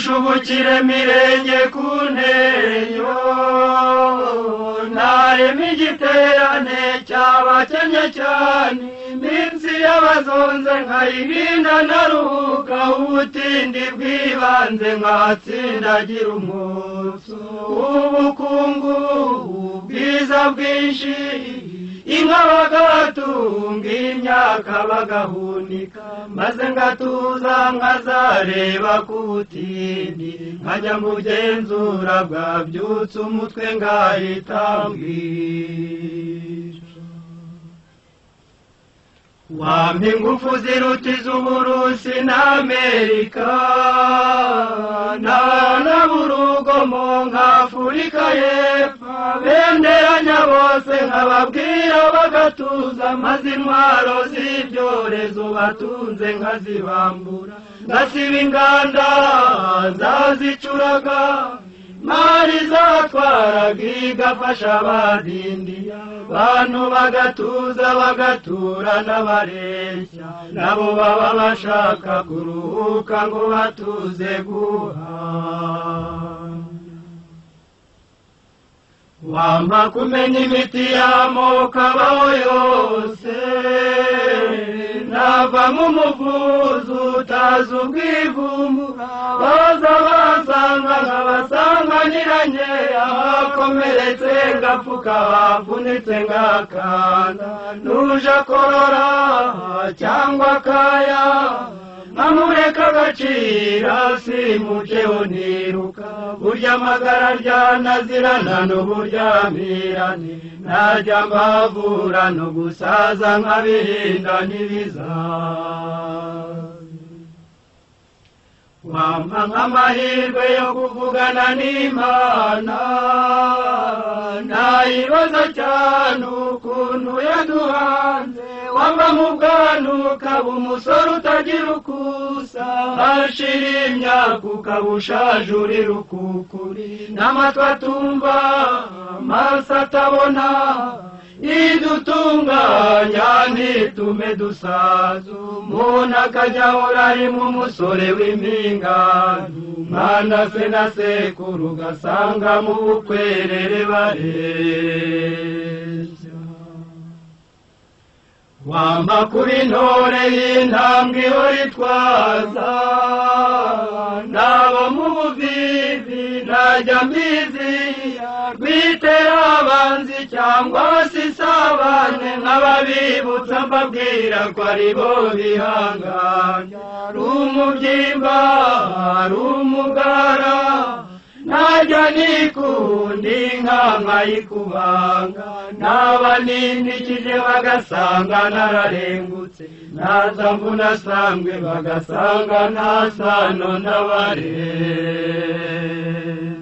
shubukire mirenge ku ntenyo ntareme igiterane cyabakennye cyane iminsi y'abazonze nkayirinda naruhuka ubutindi bw'ibanze nkatsindagira umwotso w'ubukungu ubwiza bwinshi inka bagatunga imyaka bagahunika maze ngatuza nkazareba ku butindi nkajya mu genzura bwabyutse umutwe ngahitambwira wampa ingufu ziruta iz'uburusi n'amerika ntanaburugomo nk'afurika y'epfo benderanya bose nkababwira bagatuza maze intwaro z'ibyorezo batunze nkazibambura ngasiba inganda zazicuraga mari zatwaraga igafasha abadindiya bantu bagatuza bagatura n'abareshya nabo baba bashaka kuruhuka ngo batuze guhana wampa kumenya imiti y'amoko abaho yose navamo umuvuzi utazi ubwivumbura baza basanga nkabasanga nyiranye ahakomeretse ngapfuka havunitse ngakanda nuje akorora cyangwa akaya nkamureka agacira simuceho ntiruka burya amagara ryanazirana n'uburyamirane ntajya mbavura no gusaza nkabirinda n'ibizaza wampa nk'amahirwe yo kuvugana n'imana ntayibaza cyane ukuntu yaduhanze wampa mu bwana ukaba umusore utagira ukusa hashira imyaka ukaba ushaje uri rukukuri n'amatwi atumva amaso atabona idutunganya ntitume dusaza umuntu akajya ahora arimo umusore w'impingano mwana se na sekuru ugasanga mu bukwerere bareshya wampa kuba intore y'intambwe ihora itwaza nabo mu buvivi ntajya mbiziya rwitera abanzi cyangwa se isabane nk'ababibutsa mbabwira ko ari bo bihanganya ari umubyimba ari umugara ntajya nikundi nk'anka y'ikubanga naba ninikije bagasanga nararengutse naza mvunasangwe bagasanga nta sano n'abarere